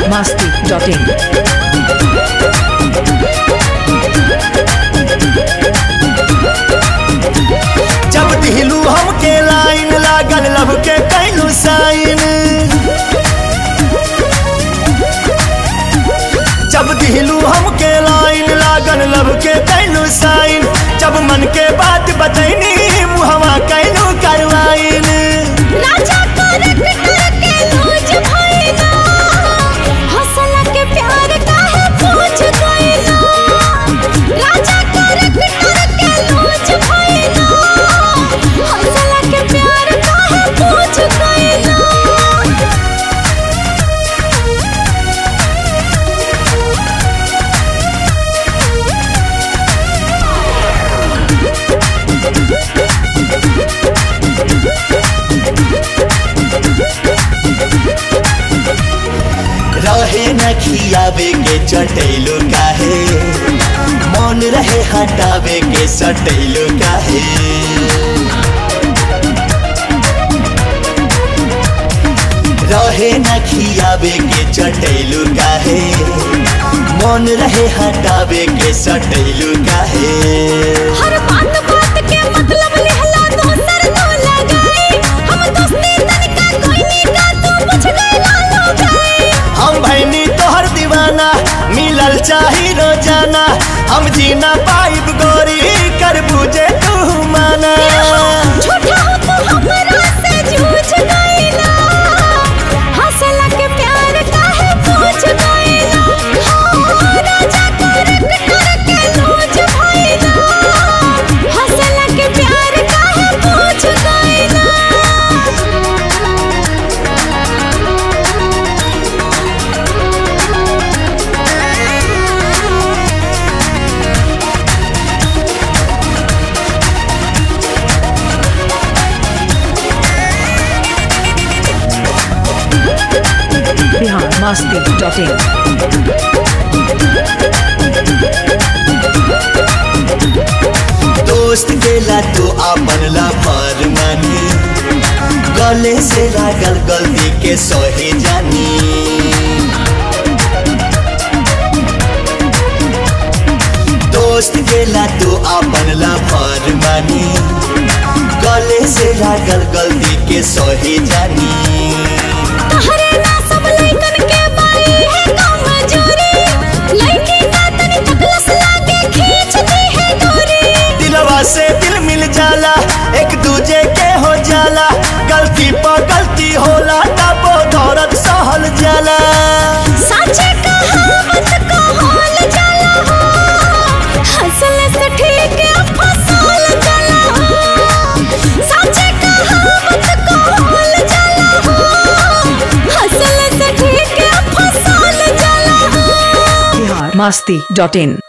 masti.in. जब दिलू हमके लाइन लागल लब के कैलू साइन जब दिलू हमके लाइन लागल लब के कैलू साइन जब मन के बात बतैनी मुहवा कैलू करवाइन राजा करक करके लूज भइला हौसला के प्यार काहे पूछ गइला राजा करक करके लूज भइला हौसला के प्यार काहे पूछ गइला रहे न खियावे के चटैलो काहे मन रहे हटावे के सटैलो काहे रहे न खियावे के चटैलो काहे मन रहे हटावे के सटैलो काहे हर बात बात के मतलब लिहला दोसर तो लगाई हम दोस्ती तनिका कोई नी का तू बुझ गइला लो गई हम भैनी तोहर दीवाना मिलल चाही रोजाना हम जीना पाइब गोरी कर बुझे तू माना झूठा हो तू हमरा से झूठ गइला हौसला के प्यार काहे पूछ गइला हो राजा करक करके लूज भइला हौसला के प्यार काहे पूछ गइला Bihar masti.in. दोस्त गेला तू आपन ला भर मानी गले से लागल गलती के सहे जानी दोस्त गेला तू आपन ला भर मानी गले से लागल गलती के सहे जानी तहरे ना सब लइकन के बाई है कमजोरी लइकी का तनी तकलस लागे खींचती है डोरी दिलवा से दिल मिल जाला एक दूजे के हो जाला गलती पर गलती होला तबो दौरत सहल जाला साचे कहावत को होल जाला हो हंसल से ठीक फसल जाला हो साचे कहावत को होल जाला हो हंसल से ठीक फसल जाला हो Bihar masti.in.